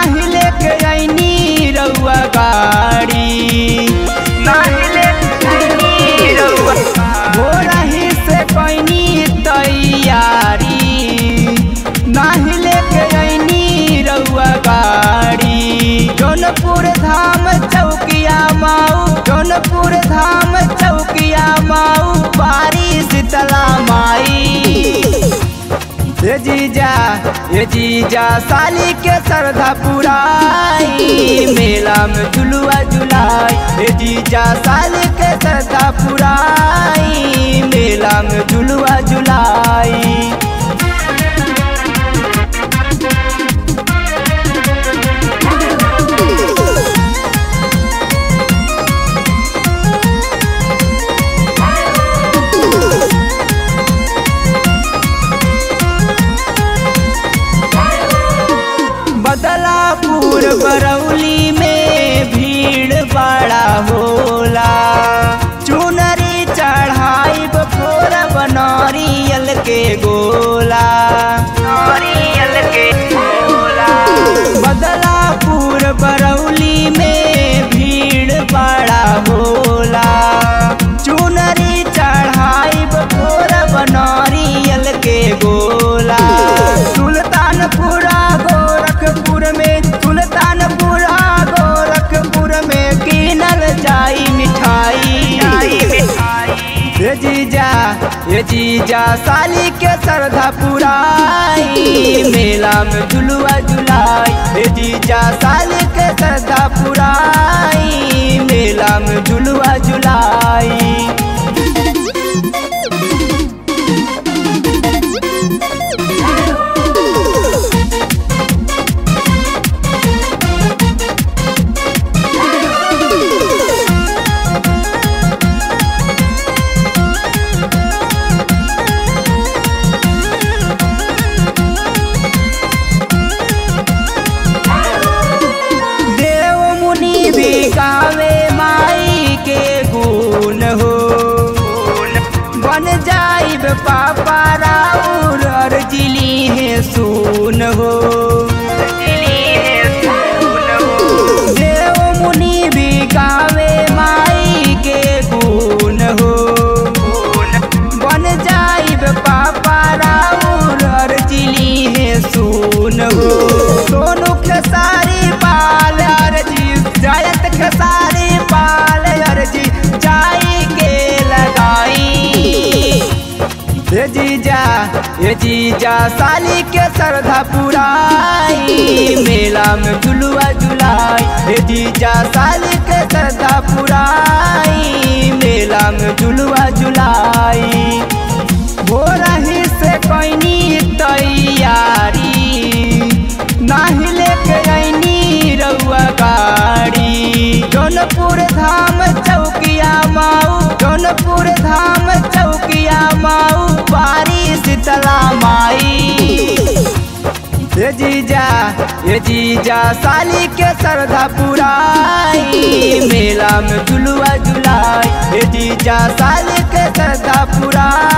नाही लेके आईनी रउआ गाड़ी नाही लेके आईनी रउआ भोरही से कैनी तैयारी नाही लेके आईनी रउआ गाड़ी जौनपुर धाम चौकिया माऊ जौनपुर धाम चौकिया माऊ बारी शीतला माई ये जीजा ये जीजा साली के श्रद्धा पुराई मेला में झुलुआ झुलाई ये जीजा साली के श्रद्धा पुराई मेला में झुलुआ झुलाई बदलापुर बरौली में भीड़ बड़ा होला चुनरी चढ़ाई बफोर बनरियल के गोला नरियल के गोला बदलापुर बरौली में भीड़ बड़ा होला चुनरी चढ़ाई बफोर बनरियल के गोला सुल्तानपुरा गोरखपुर में सुल्तानपुरा गोरखपुर में कीनल जाई मिठाई ये जीजा ये जीजा साली के श्रद्धा पुराई मेला में झुलुआ झुलाई ये जीजा साली के श्रद्धा पुराई मेला में झुलुआ झुलाई देव मुनि भी गावे माई के गुण हो बन जाइब पापा राउर अर्जिली है सुन हो देव मुनि भी गावे माई के गुण हो बन जाइब पापा राउर अर्जिली है सुन हो सोनू खेसारी पाल अर्जी जयत खेसारी पाल अर्जी जाई के लगाई ये जीजा ये जीजा साली के श्रद्धा पुराई मेला में झुलुआ झुलाई ये जीजा साली के श्रद्धा पुराई मेला में झुलुआ झुलाई भोरही से कैनी तैयारी नाही लेके आईनी रउआ गाड़ी जौनपुर धाम चौकिया माऊ जौनपुर धाम चौकिया माऊ बारी शीतला माई ये जीजा ये जीजा साली के श्रद्धा पुराई मेला में झुलुआ झुलाई ये जीजा साली के श्रद्धा पुराई